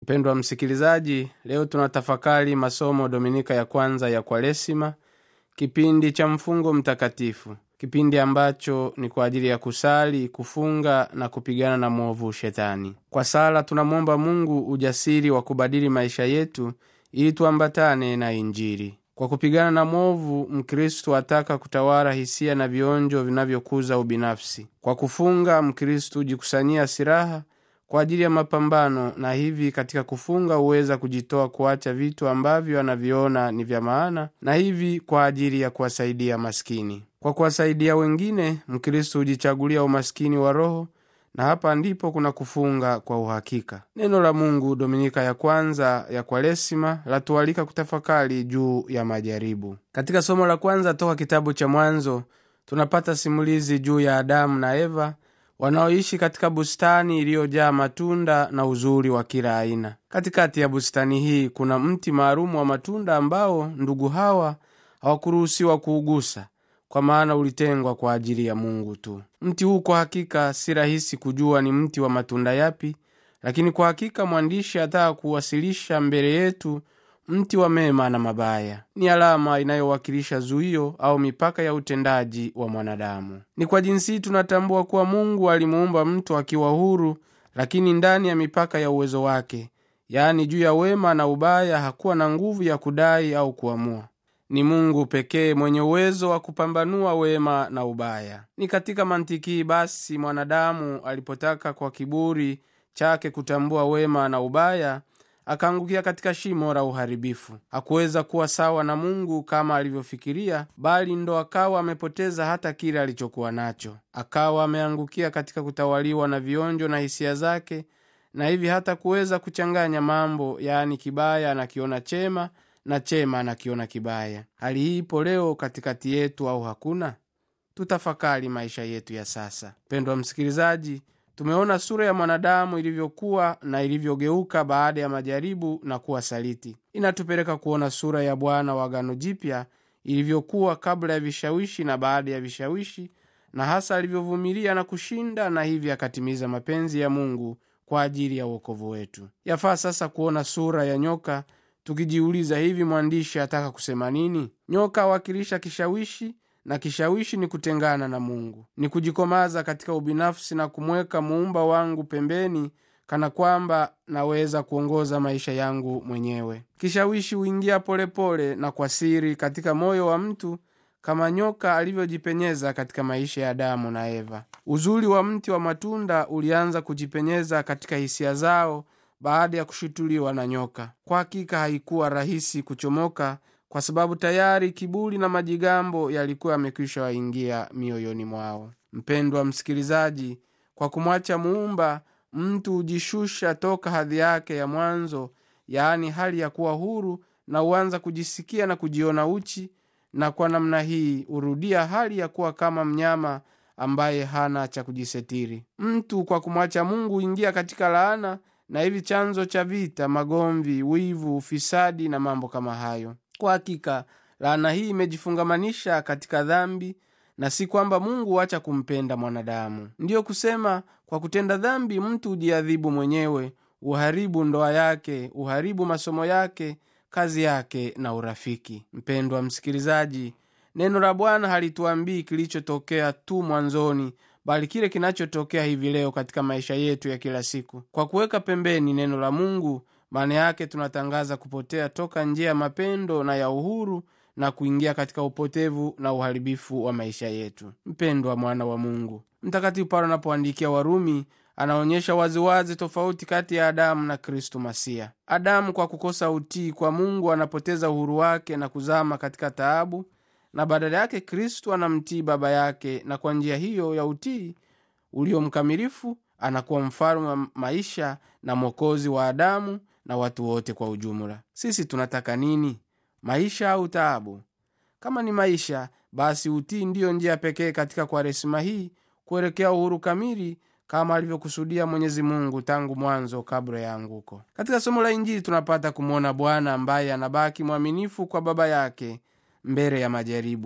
mpendwa msikilizaji leo tunatafakari masomo dominika ya kwanza ya kwaresima kipindi cha mfungo mtakatifu kipindi ambacho ni kwa ajili ya kusali kufunga na kupigana na mwovu shetani kwa sala tunamwomba mungu ujasiri wa kubadili maisha yetu ili tuambatane na injili kwa kupigana na mwovu mkristu ataka kutawala hisia na vionjo vinavyokuza ubinafsi kwa kufunga mkristu hujikusanyia silaha kwa ajili ya mapambano na hivi katika kufunga huweza kujitoa kuacha vitu ambavyo anaviona ni vya maana na hivi kwa ajili ya kuwasaidia maskini kwa kuwasaidia wengine mkristu hujichagulia umaskini wa roho na hapa ndipo kuna kufunga kwa uhakika neno la mungu dominika ya kwanza ya kwaresima latualika kutafakari juu ya majaribu katika somo la kwanza toka kitabu cha mwanzo tunapata simulizi juu ya adamu na eva wanaoishi katika bustani iliyojaa matunda na uzuri wa kila aina katikati ya bustani hii kuna mti maalumu wa matunda ambao ndugu hawa hawakuruhusiwa kuugusa kwa maana ulitengwa kwa ajili ya mungu tu mti huu kwa hakika si rahisi kujua ni mti wa matunda yapi lakini kwa hakika mwandishi ataka kuwasilisha mbele yetu mti wa mema na mabaya ni alama inayowakilisha zuio au mipaka ya utendaji wa mwanadamu ni kwa jinsi hii tunatambua kuwa mungu alimuumba mtu akiwa huru lakini ndani ya mipaka ya uwezo wake yaani juu ya wema na ubaya hakuwa na nguvu ya kudai au kuamua ni mungu pekee mwenye uwezo wa kupambanua wema na ubaya ni katika mantiki hii basi mwanadamu alipotaka kwa kiburi chake kutambua wema na ubaya akaangukia katika shimo la uharibifu hakuweza kuwa sawa na mungu kama alivyofikiria bali ndo akawa amepoteza hata kile alichokuwa nacho akawa ameangukia katika kutawaliwa na vionjo na hisia zake na hivi hata kuweza kuchanganya mambo yaani kibaya anakiona chema na chema anakiona kibaya hali hii ipo leo katikati yetu au hakuna tutafakari maisha yetu ya sasa pendwa msikilizaji tumeona sura ya mwanadamu ilivyokuwa na ilivyogeuka baada ya majaribu na kuwa saliti inatupeleka kuona sura ya bwana wa gano jipya ilivyokuwa kabla ya vishawishi na baada ya vishawishi na hasa alivyovumilia na kushinda na hivi akatimiza mapenzi ya mungu kwa ajili ya uokovu wetu yafaa sasa kuona sura ya nyoka tukijiuliza hivi mwandishi ataka kusema nini nyoka awakilisha kishawishi na kishawishi ni kutengana na mungu ni kujikomaza katika ubinafsi na kumweka muumba wangu pembeni kana kwamba naweza kuongoza maisha yangu mwenyewe kishawishi huingia polepole na kwa siri katika moyo wa mtu kama nyoka alivyojipenyeza katika maisha ya adamu na eva uzuri wa mti wa matunda ulianza kujipenyeza katika hisia zao baada ya kushutuliwa na nyoka kwa hakika haikuwa rahisi kuchomoka kwa sababu tayari kiburi na majigambo yalikuwa yamekwisha waingia mioyoni mwao mpendwa msikilizaji kwa kumwacha muumba mtu hujishusha toka hadhi yake ya mwanzo yaani hali ya kuwa huru na huanza kujisikia na kujiona uchi na kwa namna hii hurudia hali ya kuwa kama mnyama ambaye hana cha kujisetiri mtu kwa kumwacha mungu huingia katika laana na hivi chanzo cha vita magomvi wivu ufisadi na mambo kama hayo kwa hakika laana hii imejifungamanisha katika dhambi na si kwamba mungu huacha kumpenda mwanadamu ndiyo kusema kwa kutenda dhambi mtu hujiadhibu mwenyewe uharibu ndoa yake uharibu masomo yake kazi yake na urafiki mpendwa msikilizaji neno la bwana halituambii kilichotokea tu mwanzoni bali kile kinachotokea hivi leo katika maisha yetu ya kila siku kwa kuweka pembeni neno la mungu maana yake tunatangaza kupotea toka njia ya mapendo na ya uhuru na kuingia katika upotevu na uharibifu wa maisha yetu mpendwa mwana wa mungu mtakatifu paulo anapoandikia warumi anaonyesha waziwazi tofauti kati ya adamu na kristu masia adamu kwa kukosa utii kwa mungu anapoteza uhuru wake na kuzama katika taabu na badala yake kristu anamtii baba yake na kwa njia hiyo ya utii ulio mkamilifu anakuwa mfalme wa maisha na mwokozi wa adamu na watu wote kwa ujumla sisi tunataka nini maisha au taabu kama ni maisha basi utii ndiyo njia pekee katika kwaresima hii kuelekea uhuru kamili kama alivyokusudia mwenyezi mungu tangu mwanzo kabla ya anguko katika somo la injili tunapata kumwona bwana ambaye anabaki mwaminifu kwa baba yake mbele ya majaribu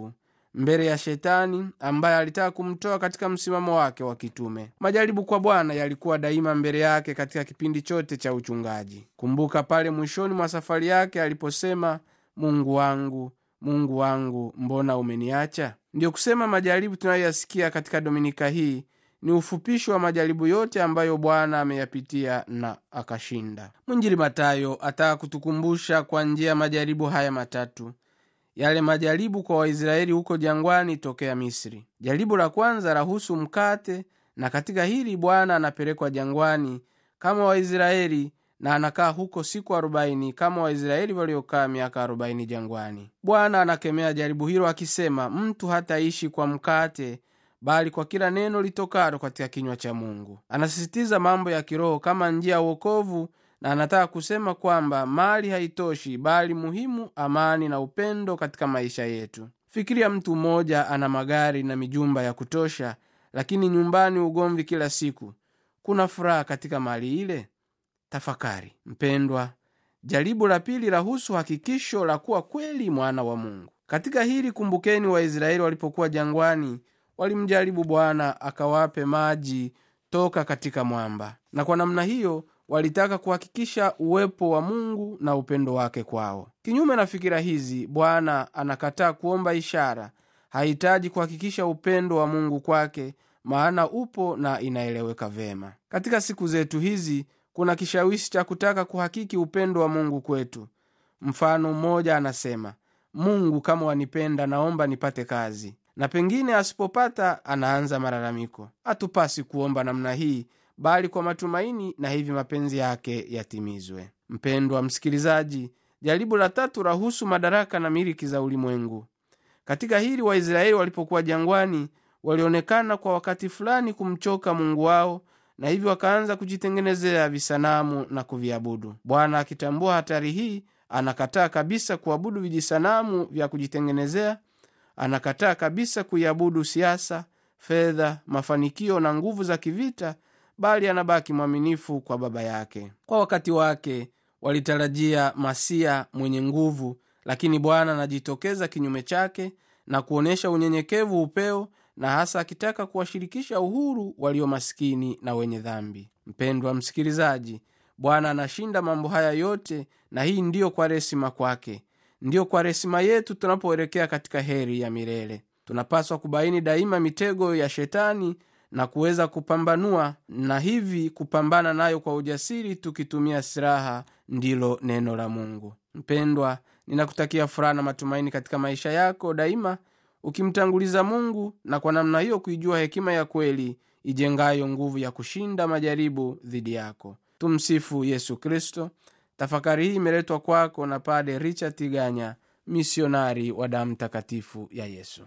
mbele ya shetani ambaye alitaka kumtoa katika msimamo wake wa kitume majaribu kwa bwana yalikuwa daima mbele yake katika kipindi chote cha uchungaji kumbuka pale mwishoni mwa safari yake aliposema mungu wangu mungu wangu mbona umeniacha ndiyo kusema majaribu tunayoyasikia katika dominika hii ni ufupisho wa majaribu yote ambayo bwana ameyapitia na akashinda mwinjili matayo ataka kutukumbusha kwa njia ya majaribu haya matatu yale majaribu kwa waisraeli huko jangwani tokea misri jaribu la kwanza lahusu mkate na katika hili bwana anapelekwa jangwani kama waisraeli na anakaa huko siku arobaini kama waisraeli waliokaa miaka arobaini jangwani bwana anakemea jaribu hilo akisema mtu hataishi kwa mkate bali kwa kila neno litokalo katika kinywa cha mungu anasisitiza mambo ya kiroho kama njia ya uokovu na anataka kusema kwamba mali haitoshi bali muhimu amani na upendo katika maisha yetu fikiria mtu mmoja ana magari na mijumba ya kutosha lakini nyumbani ugomvi kila siku kuna furaha katika mali ile tafakari mpendwa jaribu la pili lahusu hakikisho la kuwa kweli mwana wa mungu katika hili kumbukeni waisraeli walipokuwa jangwani walimjaribu bwana akawape maji toka katika mwamba na kwa namna hiyo walitaka kuhakikisha uwepo wa mungu na upendo wake kwao kinyume na fikira hizi bwana anakataa kuomba ishara hahitaji kuhakikisha upendo wa mungu kwake maana upo na inaeleweka vema katika siku zetu hizi kuna kishawishi cha kutaka kuhakiki upendo wa mungu kwetu mfano mmoja anasema mungu kama wanipenda naomba nipate kazi na pengine asipopata anaanza malalamiko hatupasi kuomba namna hii bali kwa matumaini na hivi mapenzi yake yatimizwe mpendwa msikilizaji jaribu la tatu lahusu madaraka na miliki za ulimwengu katika hili waisraeli walipokuwa jangwani walionekana kwa wakati fulani kumchoka mungu wao na hivyo wakaanza kujitengenezea visanamu na kuviabudu bwana akitambua hatari hii anakataa kabisa kuabudu vijisanamu vya kujitengenezea anakataa kabisa kuiabudu siasa fedha mafanikio na nguvu za kivita bali anabaki mwaminifu kwa baba yake kwa wakati wake walitarajia masia mwenye nguvu lakini bwana anajitokeza kinyume chake na kuonyesha unyenyekevu upeo na hasa akitaka kuwashirikisha uhuru walio maskini na wenye dhambi mpendwa msikilizaji bwana anashinda mambo haya yote na hii ndiyo kwaresima kwake ndiyo kwaresima yetu tunapoelekea katika heri ya milele tunapaswa kubaini daima mitego ya shetani na kuweza kupambanua na hivi kupambana nayo kwa ujasiri tukitumia silaha ndilo neno la mungu mpendwa ninakutakia furaha na matumaini katika maisha yako daima ukimtanguliza mungu na kwa namna hiyo kuijua hekima ya kweli ijengayo nguvu ya kushinda majaribu dhidi yako tumsifu yesu kristo tafakari hii imeletwa kwako na pade richard tiganya misionari wa damu takatifu ya yesu